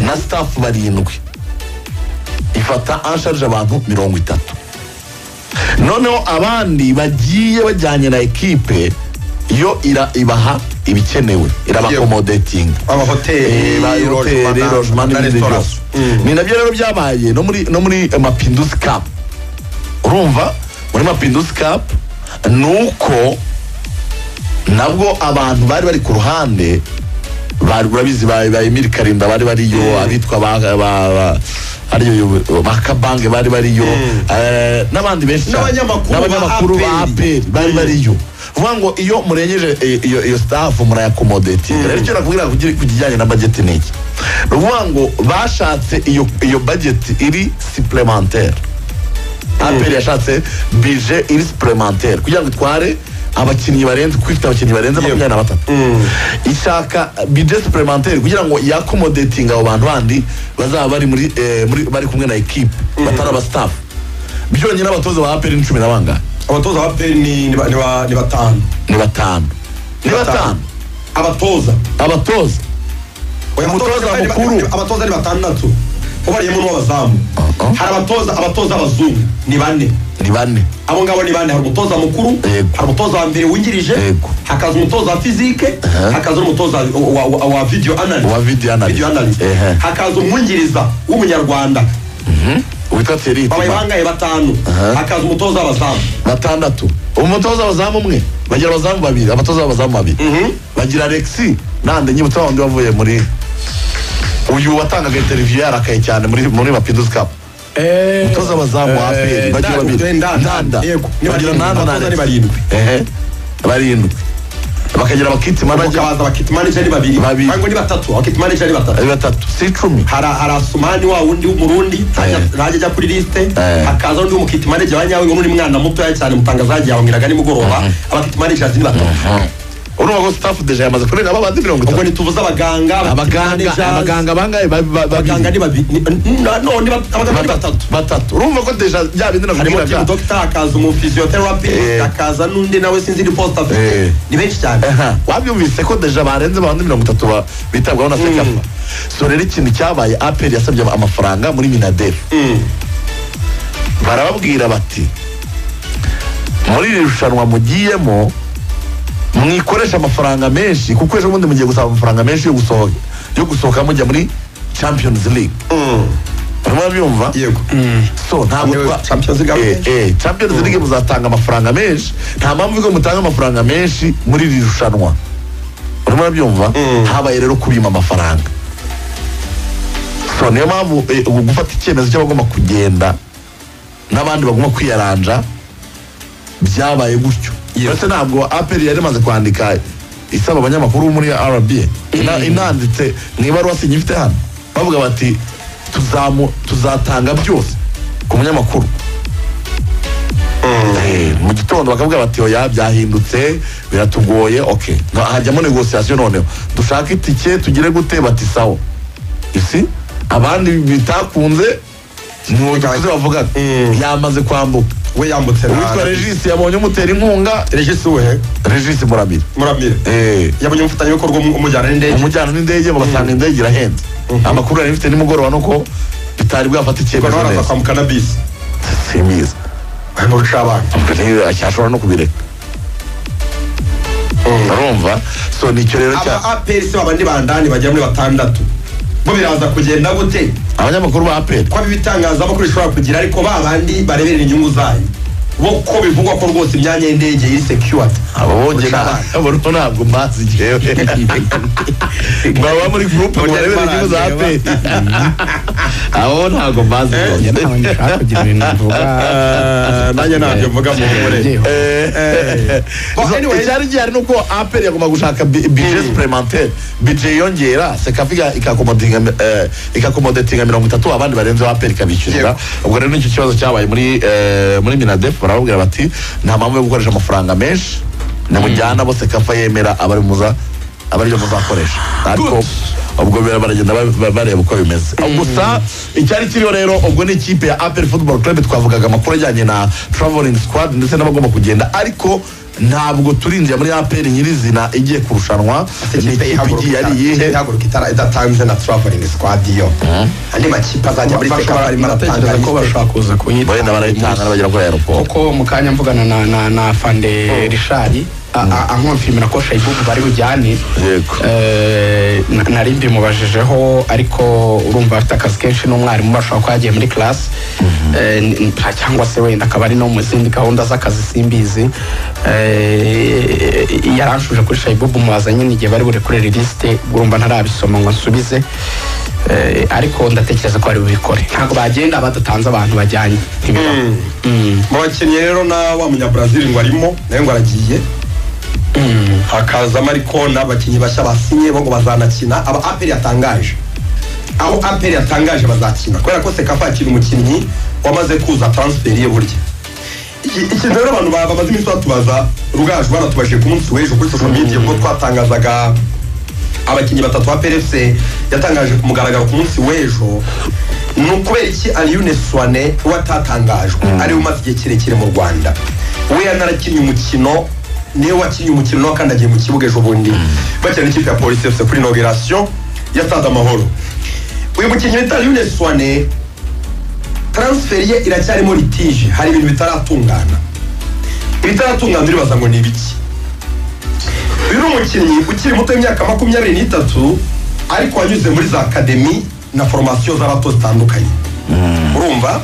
na sitafu barindwi ifata ansharije abantu mirongo itatu noneho abandi bagiye bajyanye na ekipe yo ira- ibaha ibikenewe irabakomodetinga amahoteli Eh, ba hoteli logement n'ibindi byose ni nabyo rero byabaye no muri no muri eh, mapinduzi cup urumva muri mapinduzi cup ni uko nabwo abantu bari bari ku ruhande bari urabizi ba ba Emile Karinda bari bariyo abitwa ba ba ba ariyo ba Kabange bari bariyo eh, n'abandi benshi cyane. N'abanyamakuru ba n'abanyamakuru ba APR. APR bari bariyo vuga ngo iyo murengeje eh, iyo iyo staff murayakomodetinga rero icyo nakubwira kugira- ku kijyanye na budget ni iki ni ukuvuga ngo bashatse iyo iyo budget iri supplementaire aperi yashatse bije iri supplementaire kugira ngo itware abakinnyi barenze kuko ifite abakinnyi barenze makumyabiri na batatu ishaka bije supplementaire kugira ngo yakomodetinga abo bantu bandi bazaba bari muri eh, muri- bari kumwe na ekipe batari abasitafu byonyine abatoza ba aperi ni cumi na bangahe abatoza ba peri ni ni ba- ni ba- ni batanu ni batanu ni batanu abatoza abatoza Oya, Umutoza abatoza ni ba- mukuru. ni- abatoza ni batandatu ubariyemo n'uw'abazamu Uh-uh. hari abatoza abatoza b'abazungu ni bane ni bane abo ngabo ni bane hari umutoza mukuru Yego. hari umutoza wa mbere wungirije Yego. hakaza umutoza wa fizike hakaza n'umutoza wa- wa- wa video analyst Wa video analyst. Video analyst. Ehe. hakaza umwungiriza w'umunyarwanda witwa terite babaye bangaye batanu hakaza umutoza w'abazamu batandatu umutoza abazamu umwe bagira abazamu babiri abatoza b'abazamu babiri bagira alexi nande nyibutsa wa wundi wavuye muri uyu watangaga interiviyu yarakaye cyane muri muri mapinduzi cup umutoza abazamu wa aperi bagira babiri nanda Yego. Ni bagira barindwi. nanda na Abatoza ni Alexis. barindwi. Ehe. barindwi bakagira abakiti manager hakaza abakit manager ni babiri Babiri. cyangwa ni batatu abakit manager ni batatu ari batatu si icumi hari hari asumani wa wundi w'umurundi ntajya ntajya ajya kuri lisite Eh. hakaza undi mukiti manager wa nyawe ngo ni umwana mutoya cyane mutangazaji yawe ngiraga nimugoroba abakiti managers ni batatu urumva ko staff deje yamaze kurenga babandi mirongo ubwo itatu ntituvuze abaganga abakit abaganga managers, abaganga bangahe Ba- ba- babiri. abaganga ni babiri ni- na- no ni bat- abaganga ni batatu batatu urumva ko deja bya bindi harimo nakubwiraga team doctor hakaza umufisiotherapy Eh. hakaza n'undi nawe sinzi ni post Eh. afite ni benshi cyane Aha, wabyumvise ko deja barenze abandi mirongo itatu ba- bitabwaho na sekafa so rero ikintu cyabaye aperi yasabye amafaranga muri minadefu barababwira bati muri iri rushanwa mugiyemo mwikoresha amafaranga menshi kuko ejo bundi mugiye gusaba amafaranga menshi yo gusohoka yo gusohoka mujya muri champions league urimo urabyumva yego so ntabwo Niwe twa- Champions League Eh, menshi. eh, Champions League muzatanga amafaranga menshi nta mpamvu ko mutanga amafaranga menshi muri iri rushanwa urimo urabyumva habaye rero kubima amafaranga so niyo mpamvu eh, ubu gufata icyemezo cy'abagomba kugenda n'abandi bagomba kwiyaranja byabaye gutyo ndetse ntabwo aperi yari imaze kwandika isaba abanyamakuru bo muri rba Ina- inanditse mu ibaruwa sinyifite hano bavuga bati tuzamu- tuzatanga byose ku munyamakuru Eh, mu gitondo bakavuga bati oya byahindutse biratugoye ok Nka- hajyamo negosiyasiyo noneho dushake itike tugire gute bati sawa isi abandi bitakunze ni udukuze bavugaga Mm. yamaze kwambuka we yambutse na- uwitwa regisi yabonye umutera inkunga regisi we regisi murabiri muramire Eh, yabonye umufatanyabikorwa umu- umujyana n'indege umujyana n'indege basanga indege irahenze amakuru yari bifite nimugoroba nuko bitari bwafata icyemezo ubwo nawe araza neza kwambuka na bisi si myiza nkurusha abana ashobora no kubireka urumva so nicyo rero aba cya aperi se baba ni bandani bagera muri batandatu bo biraza kugenda gute abanyamakuru ba aperi ko ibitangazamakuru bishobora kugira ariko ba bandi bareberera inyungu zayo bo ko bivugwa ko rwose imyanya y'indege iri secured abo bongeye nabo ntabwo mbazi njyewe baba muri gurupe ngo barebere inyungu za aperi abo ntabwo mbazi njye ntawe nshaka kugira ibintu mvuga nanjye ntabyo mvuga mu nkore Yewe. Well, anyway- icyari gihari ni uko aperi yagomba gushaka bi- bije supplementaire bije yiyongera sekafiga ikakomodetinga eh, ikakomodetinga mirongo itatu abandi barenzeho aperi ikabishyurira Yego. ubwo rero nicyo kibazo cyabaye muri eh, muri minadef barababwira bati nta mpamvu yo gukoresha amafaranga menshi nimujyana bo sekafa yemera abari muza abari byo muzakoresha ariko ubwo bira- baragenda ba- ba- bareba uko bimeze gusa icyari kiriho rero ubwo ni ikipe ya aperi football club twavugaga amakuru ajyanye na traveling squad ndetse n'abagomba kugenda ariko ntabwo turinjiye muri aperi nyirizina igiye kurushanwa ni ikipe ikipe igiye ihaguruka ari iyihe ihaguruka itara- idatanze na traveling squad yo andi makipe azajya muri seka barimo aratanga baratekereza ko lisiti. bashobora kuza kunyita wenda barayitanga nabagera kuri aeroport kuko mu kanya mvugana na na na fande rishari ankonfirmira ko shayibubu bari bujyane yego Eh, na- nari mbimubajijeho ariko urumva afite akazi kenshi n'umwarimu bashobora kuba yagiye muri class Eh, n- nta- cyangwa se wenda akaba ari no mu zindi gahunda z'akazi simbizi Eh, yaranshuje kuri shayibubu mubaza nyine igihe bari burekurere lisite urumva ntarabisoma ngo nsubize Eh, ariko ndatekereza ko bari bubikore ntabwo bagenda badatanze abantu bajyanye ntibibaho Mm. mu bakinnyi rero na wa munyabrazil ngo arimo nawe ngo aragiye hakazamo ariko n'abakinnyi bashya basinye bo ngo bazanakina aba aperi yatangaje aho aperi yatangaje bazakina kubera ko sekafa yakina umukinnyi wamaze kuza transferi ye burya Iki- ikintu rero abantu ba- bamaze iminsi batubaza rugaje baratubajije ku munsi w'ejo kuri social media ubwo twatangazaga abakinnyi batatu ba PFC yatangaje ku mugaragaro ku munsi w'ejo ni ukubera iki Aliyune Suwane watatangajwe ari umaze igihe kirekire mu Rwanda we yanarakinnye umukino niwe wakinnye umukino nawe kandi agiye mu kibuga ejo bundi bakina n'ikipe ya polisi FC kuri inauguration ya Stade Amahoro uyu mukinnyi witwa Aliyune Suwane transferi ye iracyarimo litije hari ibintu bitaratungana ibitaratungana uribaza ngo ni ibiki uyu ni umukinnyi ukiri muto w'imyaka makumyabiri n'itatu ariko wanyuze muri za akademi na foromasiyo z'abato zitandukanye urumva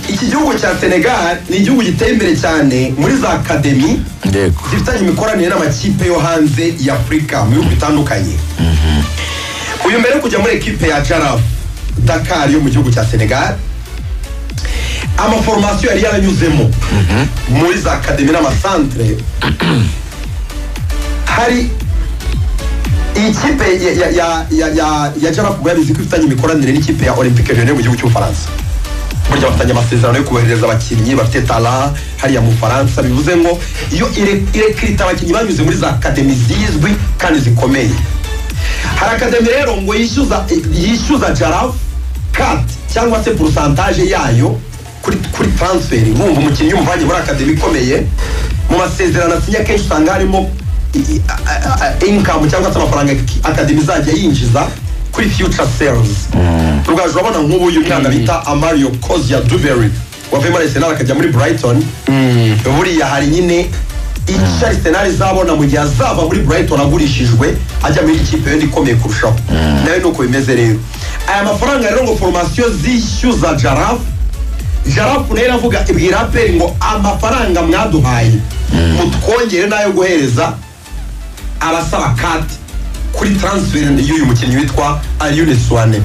iki gihugu cya senegal ni igihugu giteye imbere cyane muri za akademi yego zifitanye imikoranire n'amakipe yo hanze ya afurika mu bihugu bitandukanye uyu mbere yo kujya muri ekipe ya jaraf dakar yo mu gihugu cya senegal amaforomasiyo yari yaranyuzemo muri za akademi n'amasantere hari ikipe ya- ya- ya- ya- ya- ya jaraf ubwo yabizi ko ifitanye imikoranire n'ikipe ya olympique lyonnais mu gihugu cy'ubufaransa burya bafitanye amasezerano yo kohereza abakinnyi bafite tala hariya mu bufaransa bivuze ngo iyo ire- irekirita abakinnyi banyuze muri za akademi zizwi kandi zikomeye hari akademi rero ngo yishyuza yishyuza jarafu kati cyangwa se porosantaje yayo kuri kuri taransiferi wumva umukinnyi umuvanye muri akademi ikomeye mu masezerano asinya akenshi usanga harimo inkamu cyangwa se amafaranga akademi izajya yinjiza kuri future sales rugaju urabona nk'ubu uyu mwana bita amario kozia dubery wavuye muri arsenal akajya muri brighton buriya hari nyine icyo arsenal izabona mu gihe azava muri brighton agurishijwe ajya muri ikipe yindi ikomeye kurushaho nawe ni uko bimeze rero aya mafaranga rero ngo foromasiyo zishyuza jarafu jarafu nayo iravuga ibwira aperi ngo amafaranga mwaduhaye mutwongere n'ayo guhereza abasaba kati kuri transferi y'uyu mukinnyi witwa Aliyune Suwane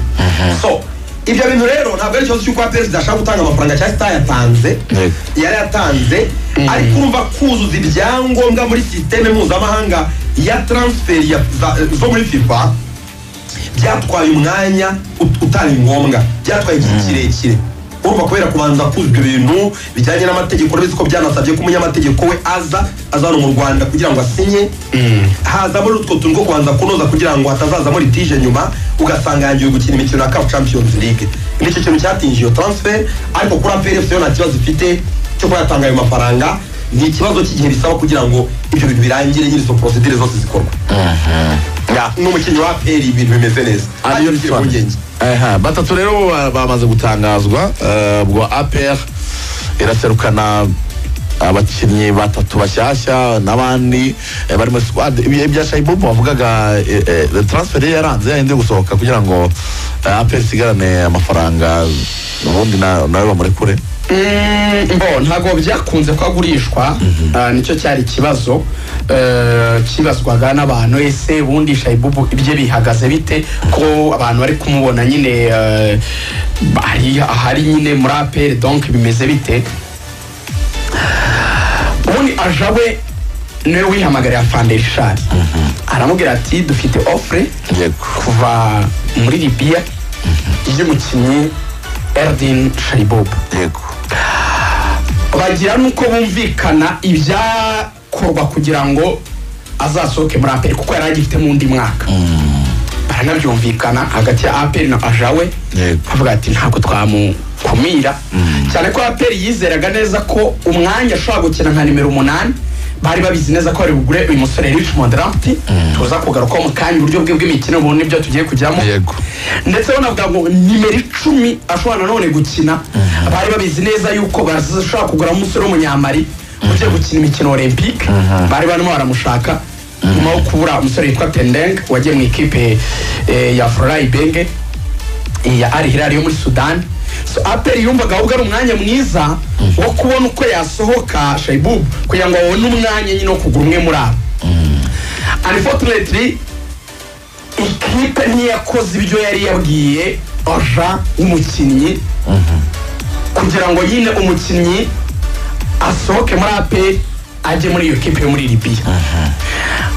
so ibyo bintu rero ntabwo ari ikibazo cy'uko aperi zidashaka gutanga amafaranga cyangwa zitayatanze Yego. yari yatanze ariko urumva kuzuza ibyangombwa muri sisiteme mpuzamahanga ya transferi ya- za- zo muri fifa byatwaye umwanya ut- utari ngombwa byatwaye igihe kirekire urumva kubera kubanza kuzuza ibyo bintu bijyanye n'amategeko urabizi ko byanasabye ko umunyamategeko we aza aza hano mu rwanda kugira ngo asinye haza muri utwo tuntu two kubanza kunoza kugira ngo hatazazamo litije nyuma ugasanga yangiwe gukina imikino ya cup champions league nicyo kintu cyatinje iyo transfer ariko kuri apfc yo nta kibazo ifite cyo kuba yatanga ayo mafaranga ni ikibazo cy'igihe bisaba kugira ngo ibyo bintu birangire nyiri izo procedure zose zikorwa ya n'umukinnyi wa aperi ibintu bimeze neza ariyo ngiye mpungenge Aha, batatu rero bo ba- bamaze gutangazwa eh, ubwo APR iraserukana abakinnyi batatu bashyashya n'abandi eh, bari muri squad ibihe bya Shaibubu bavugaga eh, eh, transfer ye yaranze yahinde gusohoka kugira ngo eh, APR isigarane amafaranga ubundi na- nawe bamurekure Mm, mbo ntabwo byakunze ko agurishwa Ah, nicyo cyari ikibazo Eh, kibazwaga n'abantu ese ubundi shayibubu ibye bihagaze bite ko abantu bari kumubona nyine eh, hari ahari nyine muri aperi donk bimeze bite ubundi aja we niwe wihamagariye afande rishari aramubwira ati dufite ofure yego kuva muri libiya y'umukinnyi erdin shayibubu yego bagira nuko bumvikana ibyakorwa kugira ngo azasohoke muri aperi kuko yari agifitemo undi mwaka baranabyumvikana hagati ya aperi na ajawe Yego. avuga ati ntabwo twamukumira cyane ko aperi yizeraga neza ko umwanya ashobora gukina nka nimero umunani bari babizi neza ko bari bugure uyu musore richmond rampti tuza kugarukaho mu kanya uburyo bwe bw'imikino ubu nibyo tugiye kujyamo Yego. ndetse banavuga ngo nimero icumi ashobora nanone gukina bari babizi neza yuko bashobora kugura umusore w'umunyamari ugiye gukina imikino olympique bari barimo baramushaka nyuma yo kubura umusore witwa pendeng wagiye mu ikipe eh, ya florai benge eh, ya ari hilal yo muri sudani so aperi yumvaga ahubwo ari umwanya mwiza wo kubona uko yasohoka shaibub kugira ngo abone umwanya nyine wo kugura umwe muri abo unfortunately ikipe ntiyakoze ibyo yari yabwiye aja w'umukinnyi kugira ngo nyine umukinnyi asohoke muri aperi ajye muri iyo kipe yo muri libiya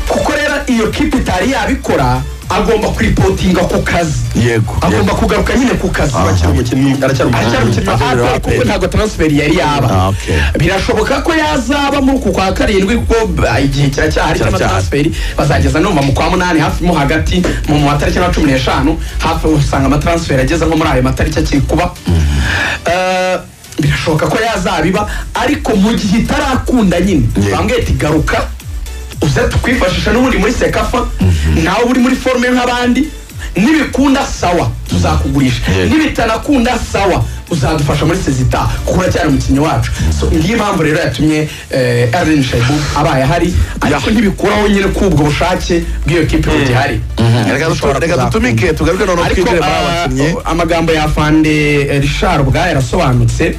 kuko rero iyo kipe itari yabikora agomba kuripotinga ku kazi Yego, agomba yego. kugaruka nyine ku kazi aracyari umukinnyi aracyari aracyari umukinnyi umukinnyi wa Azabereye APR kuko APR. ntabwo transfer yari Ah, yaba okay. birashoboka ko yazaba muri uku kwa karindwi kuko ah, igihe kiracyahari cy'ama Kiracyahari. transfer bazageza numva mu kwa munani hafi mo hagati mu mu matariki ya cumi n'eshanu hafi usanga amatransfer ageze nko muri ayo matariki akiri kuba Eh, birashoboka ko yazabiba ariko mu gihe itarakunda nyine Yeah. bambwiye ati garuka uze tukwifashisha n'ubundi muri sekafa nawe uri muri forume nk'abandi nibikunda sawa tuzakugurisha Yeah. nibitanakunda sawa uzadufasha muri sezita kuko uracyari umukinnyi wacu so ngiyo impamvu rero yatumye erin shebu abaye ahari ariko ntibikuraho nyine k'ubwo bushake bw'iyo kipe iyo gihari Reka dutu- Ishobora reka dutumike kuzakuka. tugaruke noneho ariko twinjire muri ah, abakinnyi amagambo ya fande eh, richard ubwayo yarasobanutse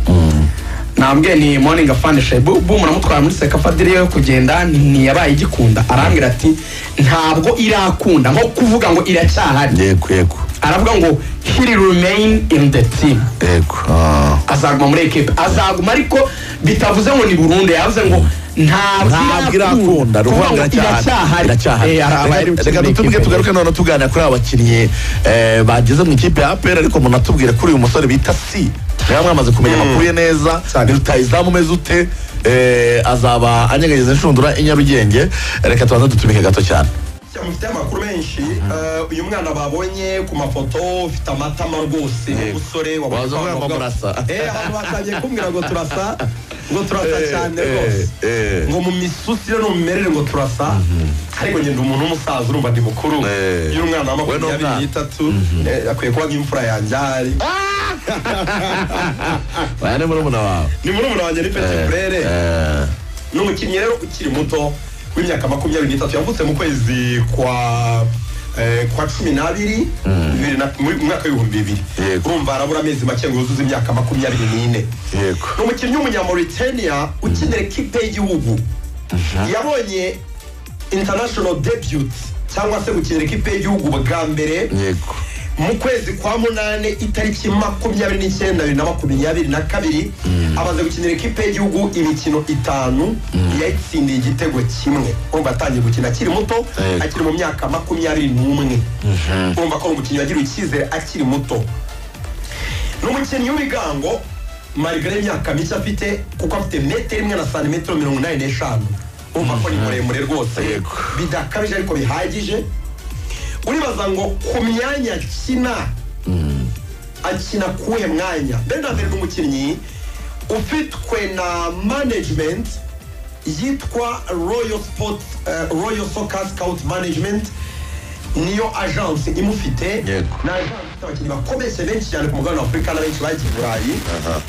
nambwiye ni morning afande shebu bu muramutwara muri sekafadiri yo kugenda ntiyabaye igikunda arambwira ati ntabwo irakunda nko kuvuga ngo iracyahari yego yego aravuga ngo he remain in the team yego ah. azaguma muri ekipe azaguma ariko bitavuze ngo ni burundu yavuze ngo ntabwo irakunda kuvuga ruvangira ngo cyane iracyahari Eh, arabaye ari reka umukinnyi dutumike w'ikipe. tugaruke noneho tuganira kuri aba bakinnyi eh, bageze mu ikipe ya apera ariko munatubwire kuri uyu musore bita si rero mwamaze kumenya amakuru ye neza ni rutayizamu umeze ute Eh, azaba anyeganyeza inshundura i nyarugenge reka tubanze dutumike gato cyane Ya, mufite amakuru menshi eh, uyu mwana babonye ku mafoto ufite amatama rwose umusore Waza uvuga ngo murasa. Eh, ahantu batangiye kumbwira ngo turasa ngo turasa Eh, cyane eh, rwose eh. ngo mu misusire no mu mimerere ngo turasa ariko ngenda umuntu w'umusaza urumva ndi mukuru Eh. y'umwana wa We ni makumyabiri umwana. n'itatu eh, akwiye kuba nk'imfura yanjye ahari aya ni murumuna wawe ni murumuna wanjye ni peti burere Eh, ni umukinnyi rero ukiri muto w'imyaka makumyabiri n'itatu yavutse mu kwezi kwa eh, kwa cumi n'abiri bibiri na- mu mu mwaka w'ibihumbi bibiri Yego. urumva arabura amezi make ngo yuzuze imyaka makumyabiri n'ine Yego. ni umukinnyi w'umunyamauritania ukinira ikipe y'igihugu yabonye international debut cyangwa se gukinira ikipe y'igihugu bwa mbere yego mu kwezi kwa munane itariki makumyabiri n'icyenda bibiri na makumyabiri na kabiri amaze gukinira ikipe y'igihugu imikino itanu yayitsindiye igitego kimwe urumva atangiye gukina akiri muto Yego. akiri mu myaka makumyabiri n'umwe urumva ko ari umukinnyi wagiriwe icyizere akiri muto ni umukinnyi w'ibigango marigare y'imyaka mike afite kuko afite metero imwe na santimetero mirongo inani n'eshanu urumva ko ni muremure rwose Yego. bidakabije ariko bihagije uribaza ngo ku myanya akina akina kuwuhe mwanya mbere na mbere ni umukinnyi ufitwe na management yitwa royal sport uh, royal soccer scout management niyo agence imufite Yego. ni agence ifite abakinnyi bakomeye benshi cyane ku mugabane wa afurika na benshi bagiye i burayi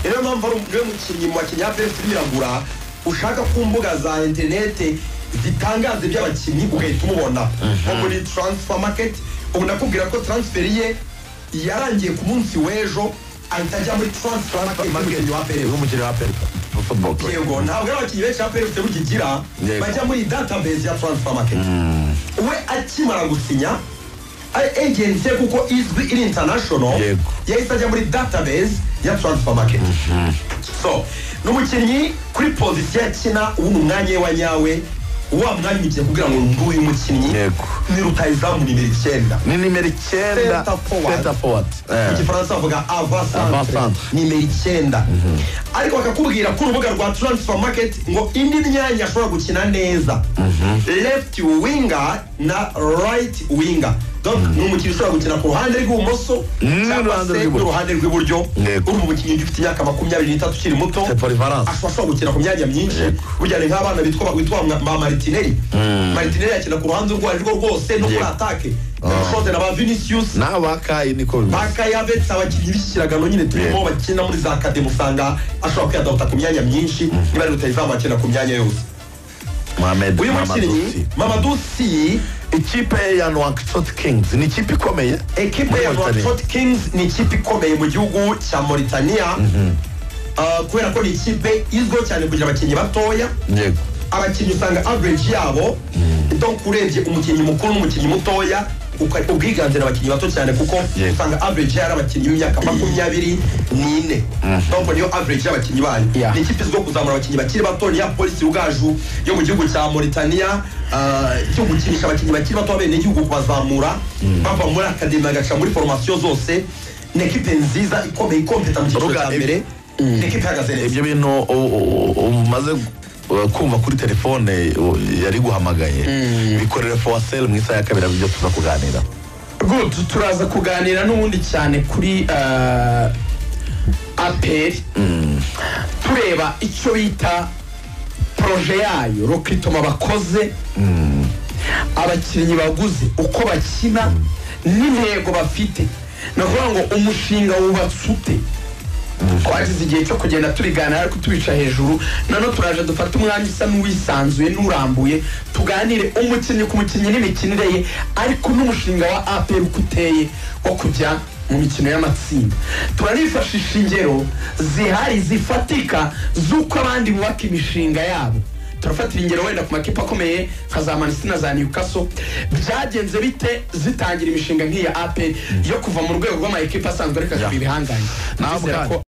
niyo mpamvu ari umwe mukinnyi mu bakinnyi ba pefuse biragura ushaka ku mbuga za interinete zitangaza iby'abakinnyi ugahita umubona nko muri transfer market ubu nakubwira ko transfer ye yarangiye ku munsi w'ejo ahita ajya muri transfer market y'umukinnyi wa pefuse w'umukino wa peri football club. yego ntabwo ari abakinnyi benshi aperi bafite bukigira Yego. bajya muri database ya transfer market we akimara gusinya ari agent ye kuko izwi iri international Yego. yahise ajya muri database ya transfer market so ni umukinnyi kuri pozisiyo akina ubu ni umwanya we wa nyawe wa mwanya umukinnyi kugira ngo ndi uyu mukinnyi Yego. ni rutayizamu nimero icyenda ni nimero icyenda Center forward. Center forward. Eh. mu gifaransa bavuga Avant-centre. avasantre nimero icyenda ariko bakakubwira ko urubuga rwa transfer market ngo indi myanya ashobora gukina neza left winger na right winger donc ni umukinnyi ushobora gukina ku ruhande rw'ibumoso cyangwa n'uruhande se rw'iburyo. n'uruhande rw'iburyo Yego. uri umukinnyi ugifite imyaka makumyabiri n'itatu ukiri muto C'est polyvalence. ashobora ashobora gukina ku myanya myinshi Yego. burya ni nk'abana bitwa witwa ba maritineri maritineri yakina ku ruhande urwo ari rwo rwose no muri Yego. atake Ah. na na ba vinicius n'abakayi niko bimeze baka yavetse abakinnyi b'ikiragano nyine turimo Yego. bakina muri za kademu usanga ashobora kwiyadabuta ku myanya myinshi niba ari rutayizamu akina ku myanya yose mohamed uyu mukinnyi Mamadouci. mamadou si ikipe ya noakisot kings ni ikipe ikomeye ekipe Muri ya Mauritania. Nouakchott Kings ni ikipe ikomeye mu gihugu cya Mauritania Ah, kubera ko ni ikipe izwiho cyane kugira abakinnyi batoya yego abakinnyi usanga average yabo donc urebye umukinnyi mukuru n'umukinnyi mutoya uka- ubwiganzira abakinnyi bato cyane kuko Yego. usanga average yari abakinnyi b'imyaka makumyabiri n'ine donc niyo average y'abakinnyi bayo Yeah. ni ikipe izwiho kuzamura abakinnyi bakiri bato ni ya polisi ugaju yo mu gihugu cya Mauritania ah, cyo gukinisha abakinnyi bakiri bato b'abenegihugu kubazamura bava muri akademi bagaca muri formation zose ni ekipe nziza ikomeye ikompeta mu cyiciro Ruga, cya ib- mbere ni ekipe ihagaze neza ibyo bintu u- u- u- umaze uh, kumva kuri telefone uh, yari guhamagaye bikorere fowaseri mu isaha ya kabiri ari byo tuza kuganira good turaza kuganira n'ubundi cyane kuri eh, aperi tureba icyo bita poroje yayo rokitoma bakoze abakinnyi baguze uko bakina n'intego bafite ni ukuvuga ngo umushinga wubatse ute twagize igihe cyo kugenda turiganira ariko tubica hejuru nano turaje dufate umwanya usa n'uwisanzuye n'urambuye tuganire umukinnyi ku mukinnyi n'imikinire ye ariko n'umushinga wa apr uko uteye wo kujya mu mikino y'amatsinda turanifashisha ingero zihari zifatika z'uko abandi bubaka imishinga yabo turafatira ingero wenda ku makipe akomeye nka za manisi na za newcastle byagenze bite zitangira imishinga nk'iya aperi yo kuva mu rwego rw'amakipe asanzwe ariko akagira ibihangange Naho Ndizera ubwanyu. ko